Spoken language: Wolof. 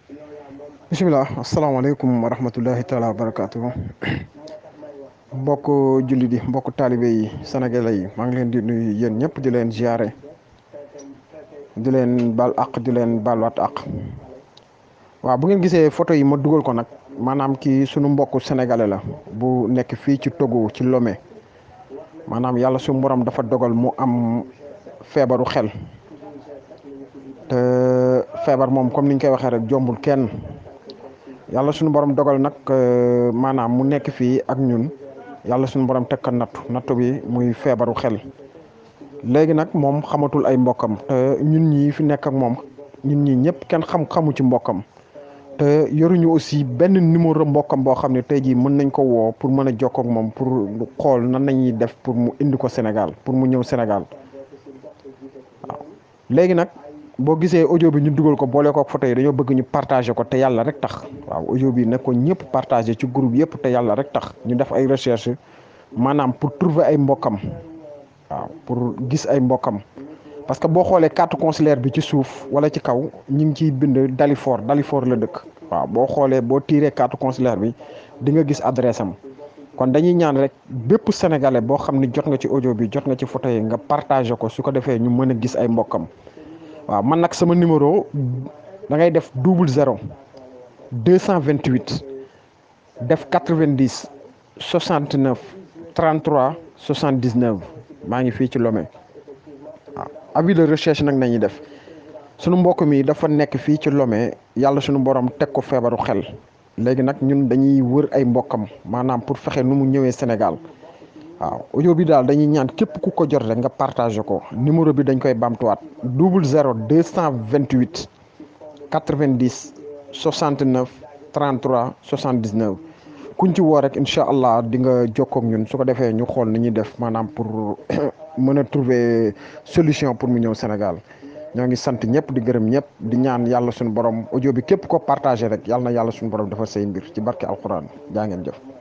bisimilah asalaamaaleykum wa rahmatullahi taala wa barakaatu mbokk jullit yi mbokk taalibe yi sénégalais yi maa ngi leen di nuyu yéen ñëpp di leen ziare di leen baal àq di leen baalwaat àq waaw bu ngeen gisee photo yi ma dugal ko nag maanaam kii sunu mbokk sénégalais la bu nekk fii ci Togo ci Lomé maanaam yàlla suñu borom dafa dogal mu am feebaru xel te feebar moom comme ni ñu koy waxee rek jombul kenn yàlla suñu borom dogal nag maanaam mu nekk fii ak ñun yàlla suñu borom teg ko nattu nattu bi muy feebaru xel léegi nag moom xamatul ay mbokkam te ñun ñii fi nekk ak moom ñun ñii ñëpp kenn xam xamu ci mbokkam te yoruñu aussi benn numéro mbokkam boo xam ne tey jii mën nañ ko woo pour mën a jokkoo ak moom pour xool nan nañuy def pour mu indi ko Sénégal pour mu ñëw Sénégal waaw léegi nag boo gisee audio bi ñu dugal ko boole ko ak photo yi dañoo bëgg ñu partager ko te yàlla rek tax waaw audio bi ne ko ñëpp partager ci groupe yëpp te yàlla rek tax ñu def ay recherche maanaam pour trouver ay mbokkam waaw pour gis ay mbokkam parce que boo xoolee carte consulaire bi ci suuf wala ci kaw ñu ngi ciy bind Dalifort Dalifort la dëkk waaw boo xoolee boo tiiree carte consulaire bi di nga gis adresse am kon dañuy ñaan rek bépp sénégalais boo xam ni jot nga ci audio bi jot nga ci photo yi nga partagé ko su ko defee ñu mën a gis ay mbokkam waaw man nag sama numéro da ngay def double zéro deux cent vingt huit def quatre vingt dix soixante neuf trente trois soixante dix neuf maa ngi fii ci Lomé waaw avis de recherche nag nañuy def sunu mbokk mi dafa nekk fii ci Lomé yàlla sunu borom teg ko feebaru xel léegi nag ñun dañuy wër ay mbokkam maanaam pour fexe nu mu ñëwee Sénégal waaw audio bi daal dañuy ñaan képp ku ko jot rek nga partagé ko numéro bi dañ koy bamtuwaat double zéro deux cent vingt huit quatre vingt dix soixante neuf trente trois soixante dix neuf kuñ ci woo rek incha allah di nga jokkoo ak ñun su ko defee ñu xool ni ñuy def maanaam pour mën a trouver solution pour mu ñëw Sénégal ñoo ngi sant ñëpp di gërëm ñëpp di ñaan yàlla suñu borom audio bi képp ko partagé rek yàlla na yàlla suñu borom dafa say mbir ci barke alquran jaa ngeen jëf.